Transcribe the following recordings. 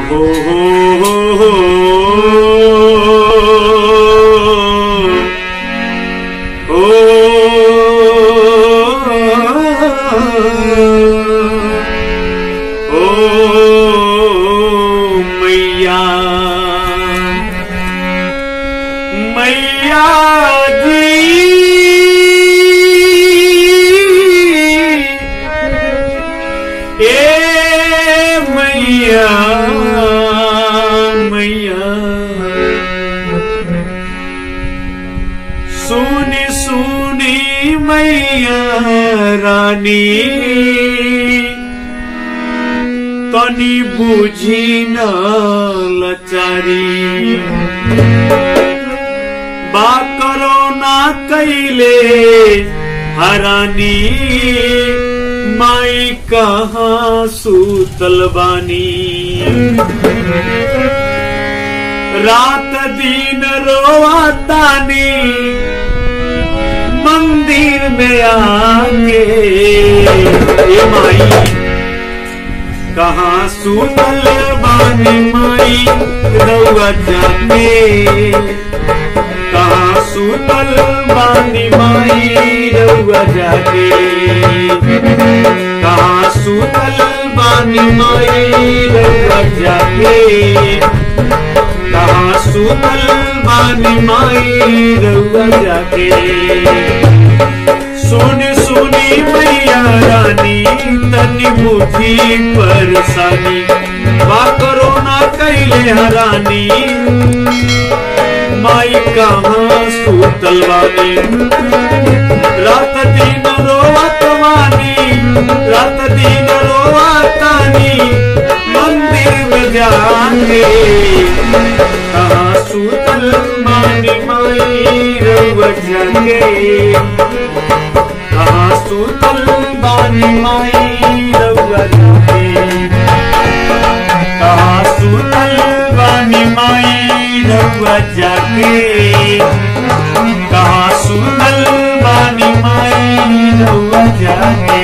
हो हो हो हो हो मैया मैया जी ए मैया मैया सुनी सुनी मैया रानी तनी बुझी न लचारी बा करो ना कैले हरानी माई कहाँ सूतल बानी रात दिन रोवातानी मंदिर में आके ए माई कहाँ सूतल बानी माई रउआ जाके कहाँ सूतल बानी माई रउआ जाके कहाँ सूतल बानी माई रउआ जाके कहाँ सूतल बानी माई रउआ जाके सुनी सुनी मैया रानी तनी बुद्धि परेशानी बा करो ना कैले हरानी माई कहाँ सूतल वानी रात दिन रोवत वानी रात दिन रोवतानी मंदिर में जाके कहाँ सूतल वानी माई रउआ जाके कहाँ सूतल बानी माई रउआ जाके कहाँ सूतल बानी माई रउआ जाके कहाँ सूतल बानी माई रउआ जाके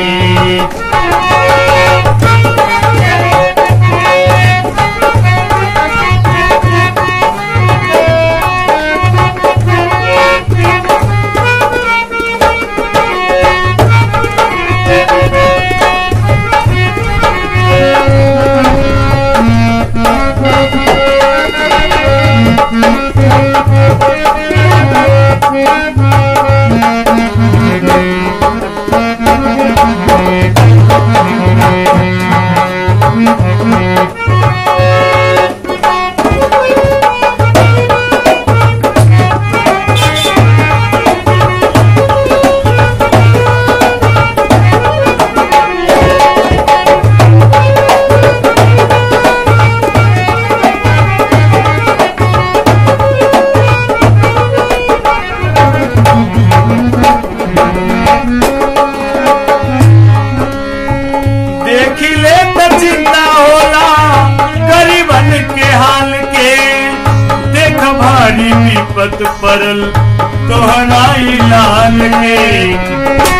देखी ले त चिंता होला गरीबन के हाल के देख भारी विपत पड़ल तोहराई लाल के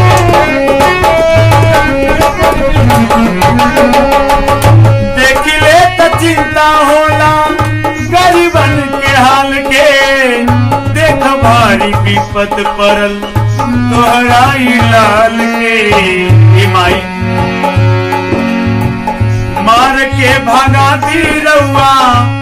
देखी ले त चिंता होला गरीबन के हाल के देख भारी विपत पड़ल तोहराई लाल के ए माई मार के भगाती रउआ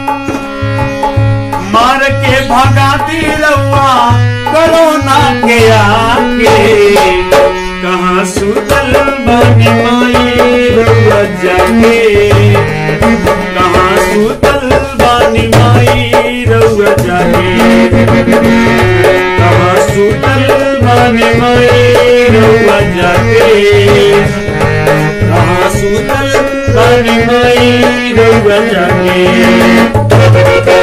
मार के भगाती रउआ करोना के आके कहाँ सुतल बानी माई रउआ जाके कहाँ सुतल बानी माई रउआ जाके कहाँ सुतल बानी माई रउआ जाके कहाँ सुतल बानी माई रउआ जाके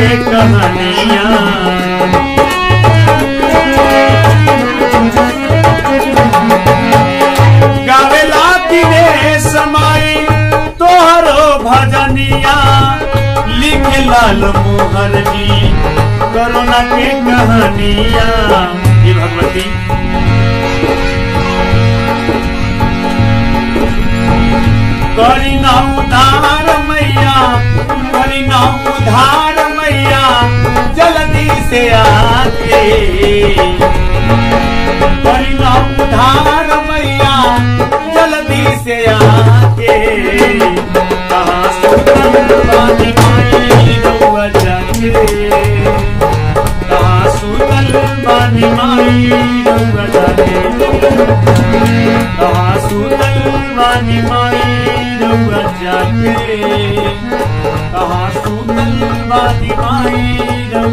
के कहानियां गावेला दिने समाई तोहरो भजनिया लिख लाल मोहर जी करुणा के कहानिया ये भगवती करी ना उधार मैया करी ना उधार मैया जल्दी से आके करी ना उधार मैया जल्दी से आके कहाँ सुतल बानी माई रउआ जाके कहाँ सुतल बानी माई रउआ जाके कहाँ सुतल बानी माई रउआ जाके कहाँ सुतल बानी माई रउआ